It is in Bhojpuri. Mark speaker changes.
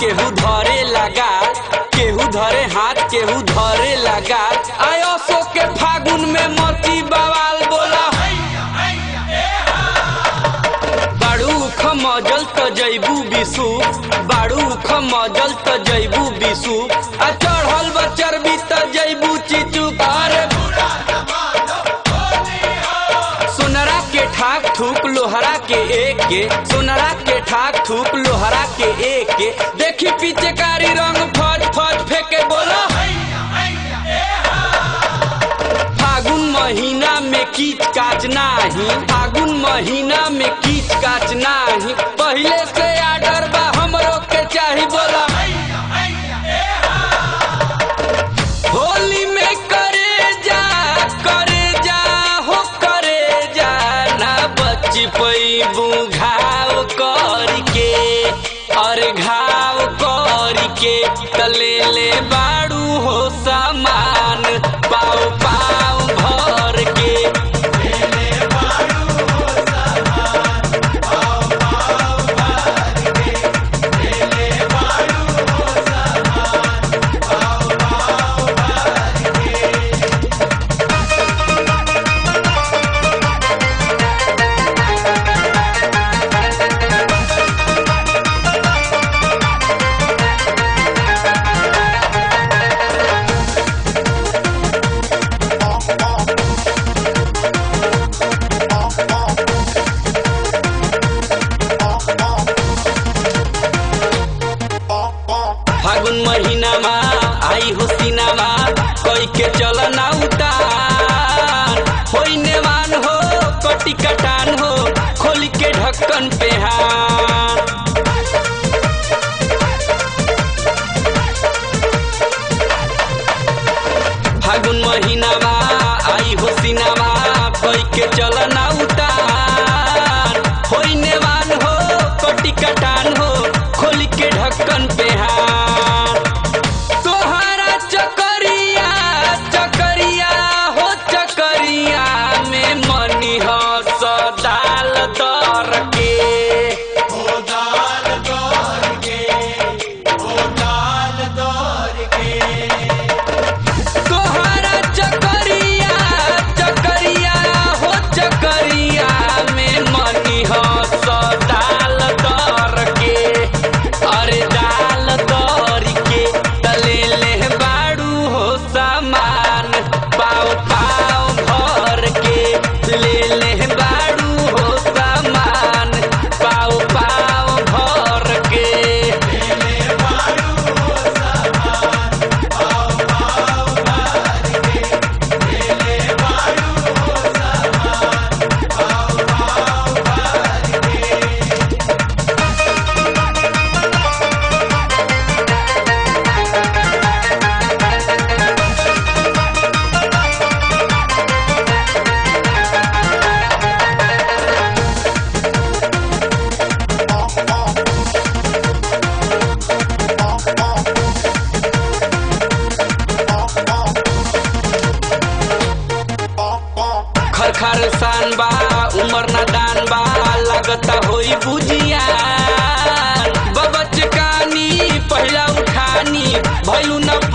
Speaker 1: केहू धरे लगा केहू धरे हाथ केहू धरे लगा आयो सो के फागुन में मोती बवाल बोला बाड़ू खमजल त जैबू बिसु बाड़ू खमजल त जैबू बिसु आ चढ़ल बा चर्बी त जैबू चिचू अरे सोनरा के ठाक थूक लोहरा के एक के सोनरा के ठाक थूक लोहरा के एक के देखी पीछे कारी रंग फज फज फेंके बोला फागुन महीना में कीच काच नाही फागुन महीना में कीच काच नाही पहले से आर्डर बा हमरो के चाही बोला होली में करे जा करे जा हो करे जा ना बच्ची पैबू घाव करके अरे घाव करके तले ले बाड़ू हो सामान पाव पाव भर के फागुन महीना मा आई हो सीनामा कोई के चलना उतार होई नेवान हो कटी कटान हो खोल के ढक्कन पे हाथ फागुन महीना मा आई हो सीनामा कोई के चलना उतार होई नेवान हो कटी कटान हो खोल के ढक्कन पे हाथ तोहरा चकरिया चकरिया हो चकरिया में मनी हो सदाल दर के तोहरा चकरिया चकरिया हो चकरिया में मनी हो सदाल दर के अरे दाल दर के तले ले बाड़ू हो सामान पाव पाव भर के ले ले बाड़ू हो सामान पाव पाव भर के खर खर सान बा उमर ना दान बा लगता होई बुझिया बबच कानी पहला उठानी भैलू न